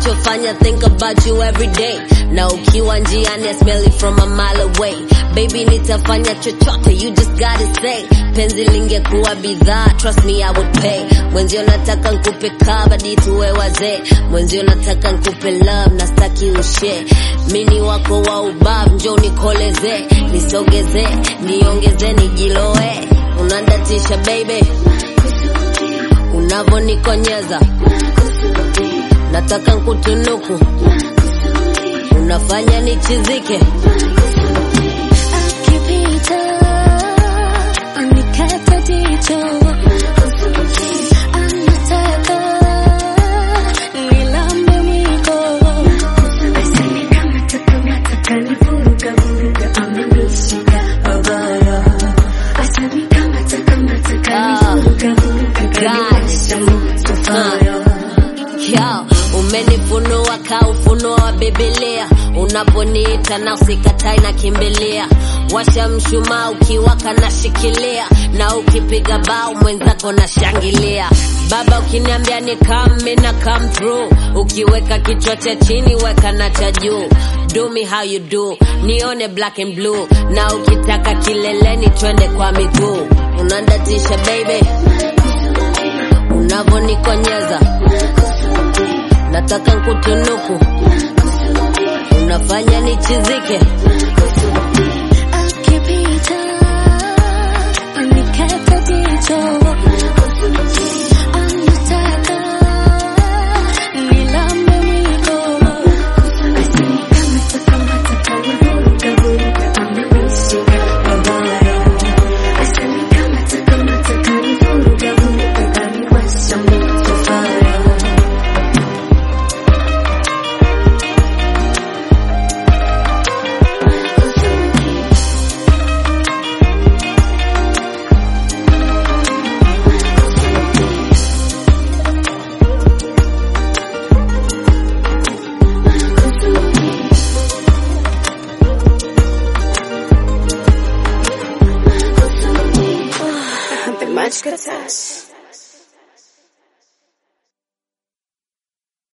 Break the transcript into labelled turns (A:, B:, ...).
A: kinachofanya think about you every day na ukiwa njiani I smell it from a mile away baby nitafanya chochote you just gotta say penzi lingekuwa bidhaa trust me I would pay mwenzio nataka nkupe kabadi tuwe wazee mwenzio nataka nkupe love na staki ushe mini wako wa ubavu njo nikoleze nisogeze niongeze nijiloe unandatisha baby unavonikonyeza nataka nkutunuku unafanya nichizike
B: akipita anikata jicho anataka nilambe mwiko aseme kama takamata kanivuruga vuruga amenishika babaya aseme kama takamata kanivuruga vuruga kanionyesha moto fire
A: Yo, umenifunua ka ufunuo wa Biblia, unaponiita na usikatai na kimbilia, washa mshumaa ukiwaka na shikilia, na ukipiga bao mwenzako na shangilia. Baba ukiniambia ni come na come through, ukiweka kichwa cha chini weka na cha juu. Do me how you do, nione black and blue, na ukitaka kileleni twende kwa miguu. Unandatisha baby, unavonikonyeza nataka nkutunuku unafanya nichizike
B: akipita anikata jicho anataka nilambe mwiko aseme kama takamata kanivuruga vuruga amenishika babaya aseme kama takamata kanivuruga vuruga kaniwasha moto fire
C: The Matchka Test.